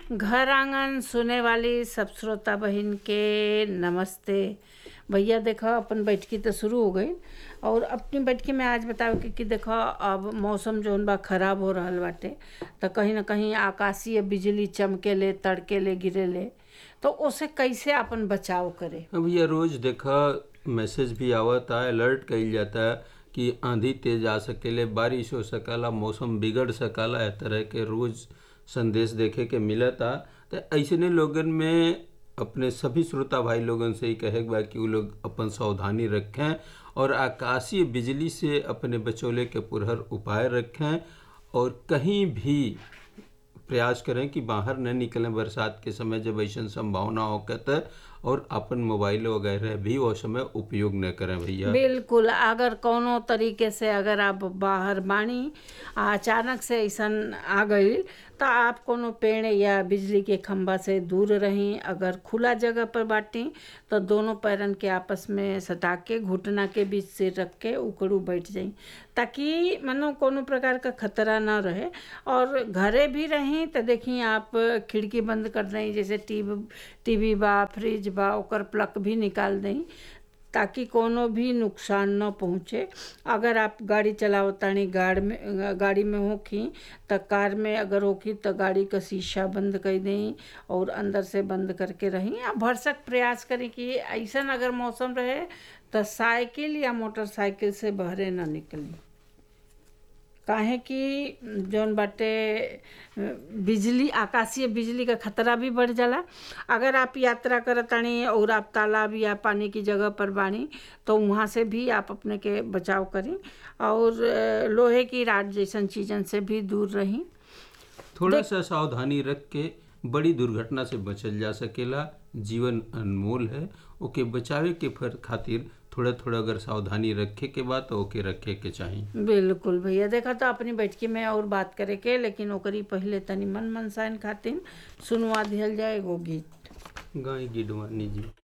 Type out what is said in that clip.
घर आंगन सुने वाली सब श्रोता बहिन के नमस्ते भैया देखो अपन बैठकी तो शुरू हो गई और अपनी बैठकी में आज बताओ कि, कि देखो अब मौसम जौन बा खराब हो रहल बाटे तो कहीं ना कहीं आकाशीय बिजली चमके ले तड़के ले गिरे ले तो उसे कैसे अपन बचाव करे अब ये रोज देखा मैसेज भी आवता अलर्ट कइल जाता कि आंधी तेज आ सकेले बारिश हो सकला मौसम बिगड़ सकला ए तरह के रोज संदेश देखे के मिलता तो ऐसने लोगन में अपने सभी श्रोता भाई लोगन से ही कहे बा कि वो लोग अपन सावधानी रखें और आकाशीय बिजली से अपने बचौले के पुरहर उपाय रखें और कहीं भी प्रयास करें कि बाहर न निकलें बरसात के समय जब ऐसा संभावना हो तो और अपन मोबाइल वगैरह भी वो समय उपयोग न करें भैया बिल्कुल अगर कोनो तरीके से अगर आप बाहर बानी आ अचानक से ऐसा आ गई तो आप कोनो पेड़ या बिजली के खंभा से दूर रहीं अगर खुला जगह पर बाटी तो दोनों पैरन के आपस में सटा के घुटना के बीच से रख के उकड़ू बैठ जाई ताकि मानो कोनो प्रकार का खतरा ना रहे और घरे भी रहीं तो देखी आप खिड़की बंद कर दें जैसे टीवी टीवी बा फ्रिज बा ओकर प्लग भी निकाल दें ताकि कोनो भी नुकसान न पहुँचे अगर आप गाड़ी चलावतानी गाड़ में गाड़ी में होखी तो कार में अगर होखी तो गाड़ी का शीशा बंद कर दें और अंदर से बंद करके रहीं आ भरसक प्रयास करें कि ऐसा अगर मौसम रहे तो साइकिल या मोटरसाइकिल से बहरे ना निकली काहे कि जौन बाटे बिजली आकाशीय बिजली का खतरा भी बढ़ जाला अगर आप यात्रा करतानी और आप तालाब या पानी की जगह पर बानी तो वहाँ से भी आप अपने के बचाव करी और लोहे की राड जैसन चीज़न से भी दूर रहीं थोड़ा सा सावधानी रख के बड़ी दुर्घटना से बचल जा सकेला जीवन अनमोल है ओके बचावे के फर खातिर थोड़ा थोड़ा अगर सावधानी रखे के बाद तो ओके रखे के चाहिए बिल्कुल भैया देखा तो अपनी बैठकी में और बात करे के लेकिन ओकरी पहले तनी मन मनसाइन खातिर सुनवा दिहल जाए एगो गीत गाय गिडवानी जी